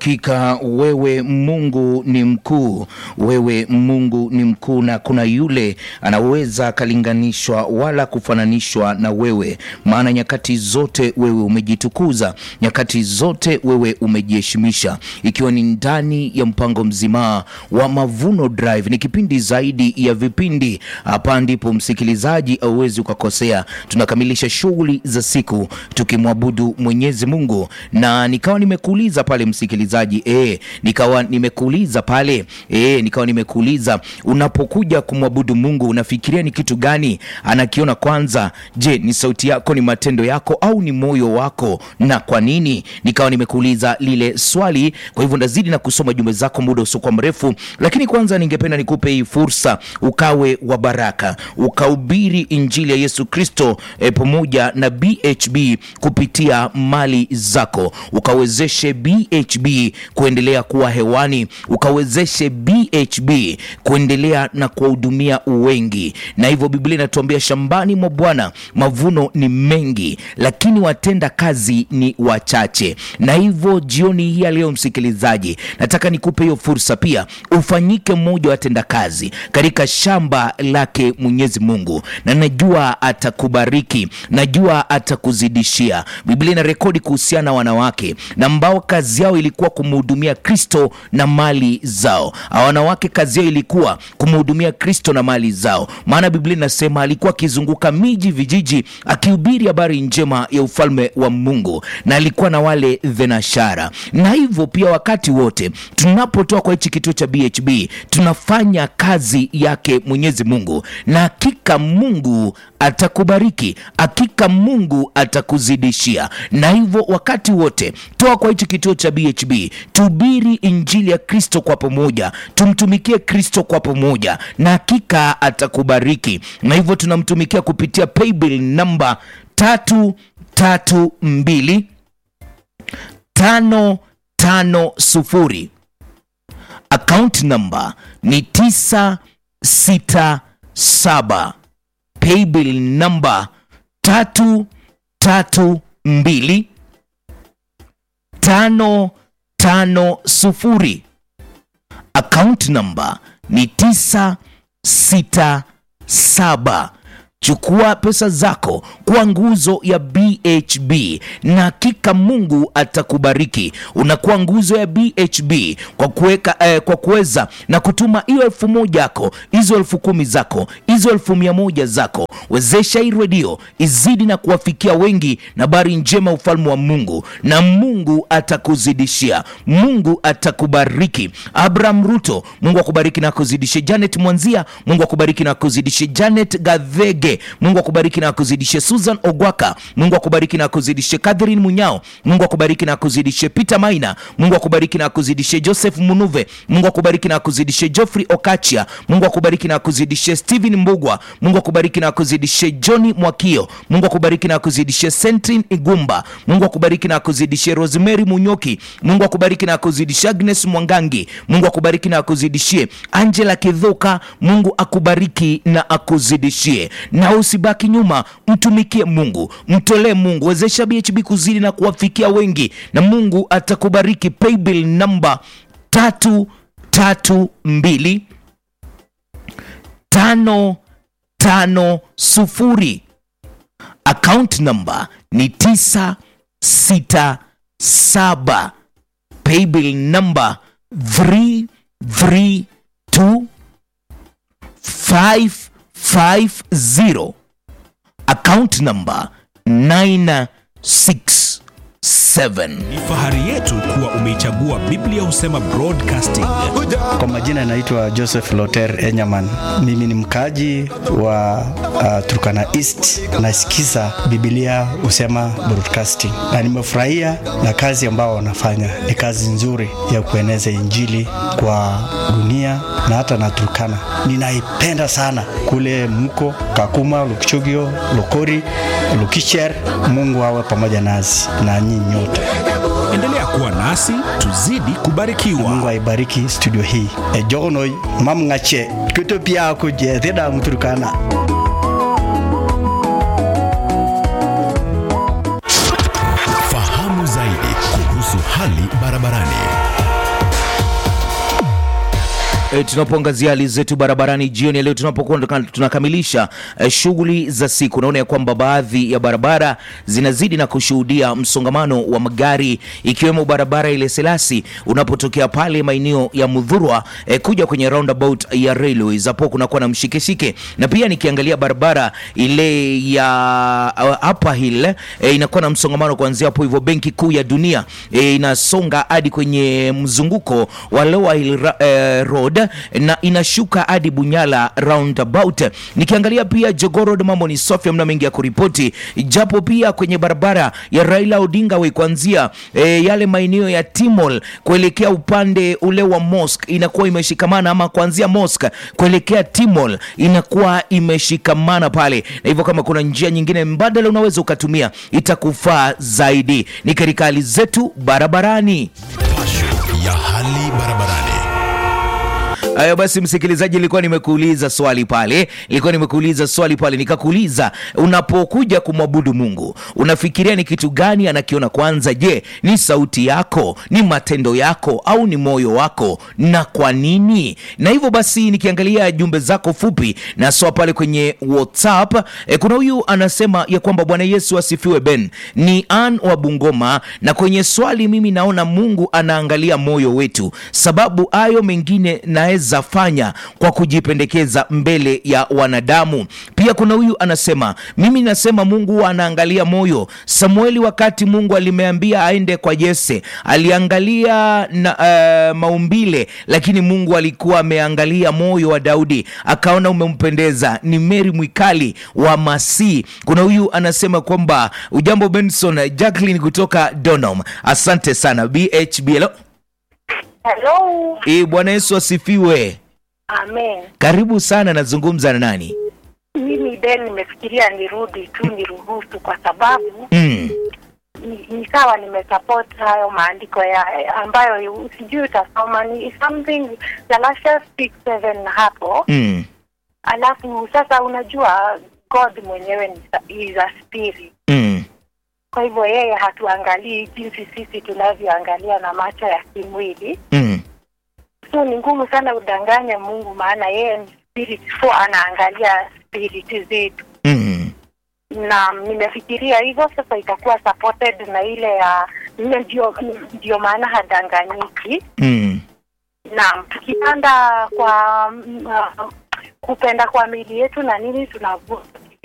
Hakika wewe Mungu ni mkuu, wewe Mungu ni mkuu, na kuna yule anaweza akalinganishwa wala kufananishwa na wewe, maana nyakati zote wewe umejitukuza, nyakati zote wewe umejiheshimisha, ikiwa ni ndani ya mpango mzima wa Mavuno Drive. Ni kipindi zaidi ya vipindi. Hapa ndipo msikilizaji auwezi ukakosea. Tunakamilisha shughuli za siku tukimwabudu Mwenyezi Mungu, na nikawa nimekuuliza pale msikilizaji, eh, nikawa nimekuuliza pale eh, nikawa nimekuuliza unapokuja kumwabudu Mungu unafikiria ni kitu gani anakiona kwanza? Je, ni sauti yako, ni matendo yako, au ni moyo wako? Na kwa nini? Nikawa nimekuuliza lile swali. Kwa hivyo ndazidi na kusoma jumbe zako muda usiokuwa mrefu, lakini kwanza ningependa nikupe hii fursa ukawe wa baraka, ukahubiri injili ya Yesu Kristo eh, pamoja na BHB kupitia mali zako, ukawezeshe BHB kuendelea kuwa hewani, ukawezeshe BHB kuendelea na kuwahudumia wengi. Na hivyo Biblia inatuambia shambani mwa Bwana mavuno ni mengi, lakini watenda kazi ni wachache. Na hivyo jioni hii ya leo, msikilizaji, nataka nikupe hiyo fursa pia ufanyike mmoja wa watenda kazi katika shamba lake Mwenyezi Mungu, na najua atakubariki, najua atakuzidishia. Biblia ina rekodi kuhusiana na wanawake na ambao kazi yao ilikuwa kumhudumia Kristo na mali zao. Hawa wanawake kazi yao ilikuwa kumhudumia Kristo na mali zao, maana Biblia inasema alikuwa akizunguka miji, vijiji, akihubiri habari njema ya ufalme wa Mungu, na alikuwa na wale thenashara. Na hivyo pia wakati wote tunapotoa kwa hichi kituo cha BHB tunafanya kazi yake Mwenyezi Mungu, na hakika Mungu atakubariki, hakika Mungu atakuzidishia. Na hivyo wakati wote toa kwa hichi kituo cha BHB, tuhubiri injili ya Kristo kwa pamoja, tumtumikie Kristo kwa pamoja, na hakika atakubariki. Na hivyo tunamtumikia kupitia paybill namba tatu tatu mbili tano tano sufuri account number ni tisa sita saba paybill number tatu tatu mbili tano tano sufuri account number ni tisa sita saba Chukua pesa zako kwa nguzo ya BHB na hakika Mungu atakubariki. Unakuwa nguzo ya BHB kwa kuweka eh, kwa kuweza na kutuma hiyo elfu moja yako, hizo elfu kumi zako, hizo elfu mia moja zako. Wezesha hii redio izidi na kuwafikia wengi na habari njema ufalme wa Mungu, na Mungu atakuzidishia, Mungu atakubariki. Abraham Ruto, Mungu akubariki na akuzidishie. Janet Mwanzia, Mungu akubariki na akuzidishie. Janet Gadhege Mungu akubariki na akuzidishie. Susan Ogwaka, Mungu akubariki na akuzidishie. Catherine Munyao, Mungu akubariki na akuzidishie. Peter Maina, Mungu akubariki na akuzidishie. Joseph Munuve, Mungu akubariki na akuzidishie. Geoffrey Okachia, Mungu akubariki na akuzidishie. Steven Mbugwa, Mungu akubariki na akuzidishie. Johnny Mwakio, Mungu akubariki na akuzidishie. Sentrin Igumba, Mungu akubariki na akuzidishie. Rosemary Munyoki, Mungu akubariki na akuzidishie. Agnes Mwangangi, Mungu akubariki na akuzidishie. Angela Kidhuka, Mungu akubariki na akuzidishie na usibaki nyuma, mtumikie Mungu, mtolee Mungu, wezesha BHB kuzidi na kuwafikia wengi, na Mungu atakubariki. Paybill namba tatu tatu mbili tano tano sufuri, account namba ni tisa sita saba, paybill namba three three two five 50 account number 967. Ni fahari yetu kuwa umeichagua Biblia Husema Broadcasting. Kwa majina naitwa Joseph Loter Enyaman. Mimi ni mkaji wa uh, Turkana East. Nasikiza Biblia Husema Broadcasting na nimefurahia na kazi ambao wanafanya. Ni kazi nzuri ya kueneza Injili kwa dunia na hata na Turkana. Ninaipenda sana kule mko Kakuma, Lukchogio, Lokori, Lukicher. Mungu awe pamoja nasi na nyinyi nyote. Endelea kuwa nasi tuzidi kubarikiwa. Mungu aibariki studio hii. E jogono mam ngache kuto pia ko je theda muturkana. Fahamu zaidi kuhusu hali barabarani. E, tunapoangazia hali zetu barabarani jioni ya leo tunapokuwa tunaka- tunakamilisha e, shughuli za siku, naona ya kwamba baadhi ya barabara zinazidi na kushuhudia msongamano wa magari ikiwemo barabara ile Selasi unapotokea pale maeneo ya Mudhurwa e, kuja kwenye roundabout ya Railways, hapo kunakuwa na mshikeshike, na pia nikiangalia barabara ile ya uh, Upper Hill e, inakuwa na msongamano kuanzia hapo hivyo Benki Kuu ya Dunia e, inasonga hadi kwenye mzunguko wa Lower Hill ra, e, Road na inashuka hadi Bunyala roundabout. Nikiangalia pia Jogoo Road mambo ni safi, hamna mengi ya kuripoti, japo pia kwenye barabara ya Raila Odinga Way kuanzia e, yale maeneo ya Timol kuelekea upande ule wa mosque inakuwa imeshikamana, ama kuanzia mosque kuelekea Timol inakuwa imeshikamana pale, na hivyo kama kuna njia nyingine mbadala unaweza ukatumia itakufaa zaidi. Ni katika hali zetu barabarani. ya hali barabarani. Haya basi, msikilizaji, nilikuwa nimekuuliza swali pale, nilikuwa nimekuuliza swali pale, nikakuuliza unapokuja kumwabudu Mungu unafikiria ni kitu gani anakiona kwanza? Je, ni sauti yako, ni matendo yako, au ni moyo wako, na kwa nini? Na hivyo basi, nikiangalia jumbe zako fupi na soa pale kwenye WhatsApp e, kuna huyu anasema ya kwamba Bwana Yesu asifiwe. Ben ni Ann wa Bungoma, na kwenye swali mimi naona Mungu anaangalia moyo wetu, sababu hayo mengine naweza fanya kwa kujipendekeza mbele ya wanadamu. Pia kuna huyu anasema mimi nasema Mungu huwa anaangalia moyo. Samueli wakati Mungu alimeambia aende kwa Yese aliangalia na, uh, maumbile, lakini Mungu alikuwa ameangalia moyo wa Daudi akaona umempendeza. Ni Mary Mwikali wa Masi. Kuna huyu anasema kwamba ujambo Benson, Jacqueline kutoka Donham. Asante sana BHBL. Hello. E, Bwana Yesu asifiwe. Amen. Karibu sana, nazungumza na nani? Mimi Ben nimefikiria nirudi tu niruhusu kwa sababu Mm. ni- nikawa nimesupport hayo maandiko ya ambayo sijui utasoma ni something Galatians 6:7 hapo. Mm. Alafu sasa unajua God mwenyewe ni sa- is a spirit. Mm. Kwa hivyo yeye hatuangalii jinsi sisi tunavyoangalia na macho ya kimwili. Mm. So ni ngumu sana udanganye Mungu maana yeye ni spirit, so anaangalia spirit zetu. Mm. na nimefikiria hivyo sasa itakuwa supported na ile ya ile ndio ndio maana hadanganyiki Mm. na tukipanda kwa mm, uh, kupenda kwa mili yetu na nini tunavuta